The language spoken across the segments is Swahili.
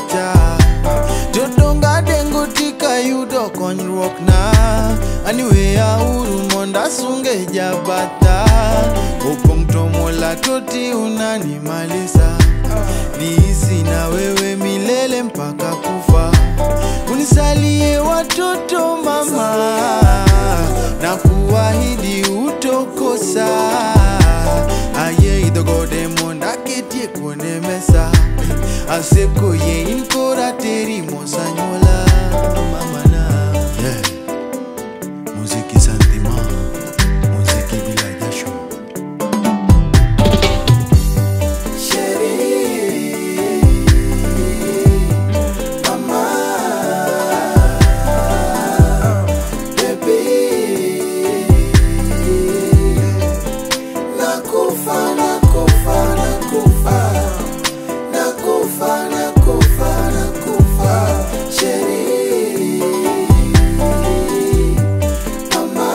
pacha jodonga dengo tika yudo konyruok na aniweya uru monda sunge jabata opong' to mola toti unanimalisa niisi na wewe milele mpaka kufa unisalie watoto mama na kuahidi utokosa aye idhogode monda ketie kuone mesa aseko ye in kora teri mosanyola mamana yeah. muziki santima muziki bila jasho Nakufa, nakufa, nakufa, nakufa, nakufa, nakufa, Sheri. Mama,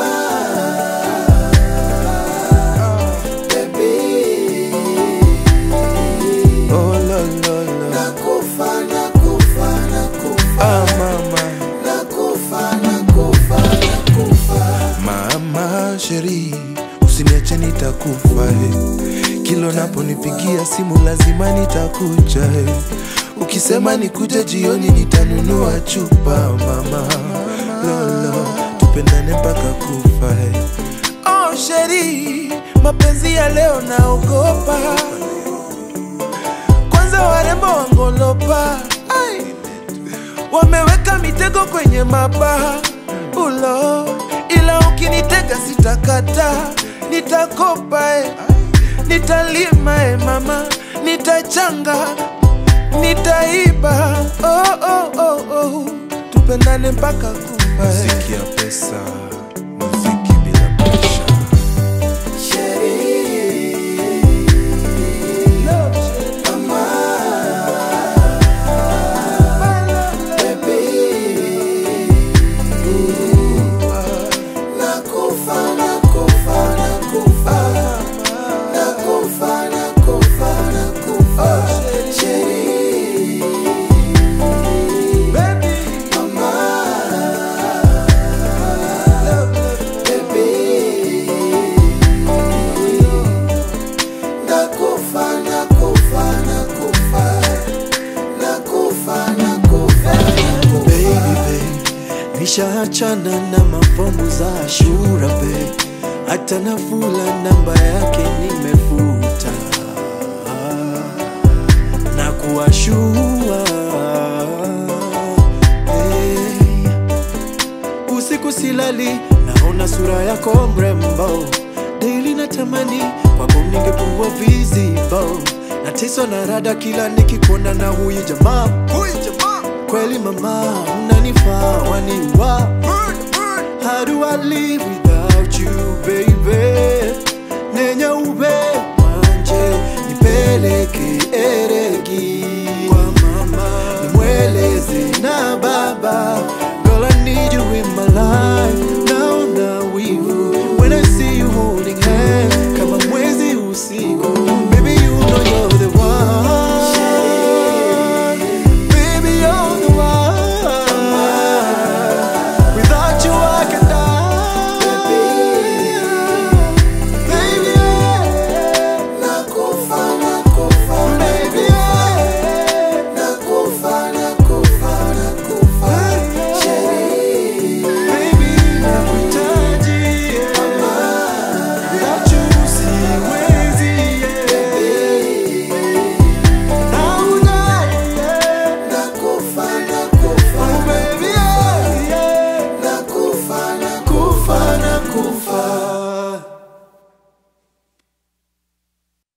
baby. oh, lo, lo, lo. Nakufa, nakufa, nakufa, Ah, mama nakufa, nakufa, nakufa. Mama sheri, usiniache nitakufa eh. Kila unaponipigia simu lazima nitakuja eh. Ukisema nikuje jioni nitanunua chupa mama lolo, tupendane mpaka kufa eh. Oh sheri, mapenzi ya leo naogopa, kwanza warembo wangolopa Ai wameweka mitego kwenye mabaha ulo, ila ukinitega sitakata, nitakopa e, nitalima e mama, nitachanga, nitaiba oh, oh, oh, oh. tupendane mpaka kufa e. muziki ya pesa muziki bila presha Nakufa, nakufa, nakufa, nakufa, nakufa, nakufa, Sheri. Mama, baby. Nakufa, nakufa, nakufa, nakufa, nakufa, nakufa. baby babe, nishaachana na mapambo za Ashura babe, hata nafula namba yake nimefuta na kuwashua hey. Usiku silali, naona sura yako mrembo, daily natamani kwako ningekuwa visible, nateswa na rada kila nikikuona na huyu jamaa huyu jamaa kweli mama unanifaa waniwa how do I live with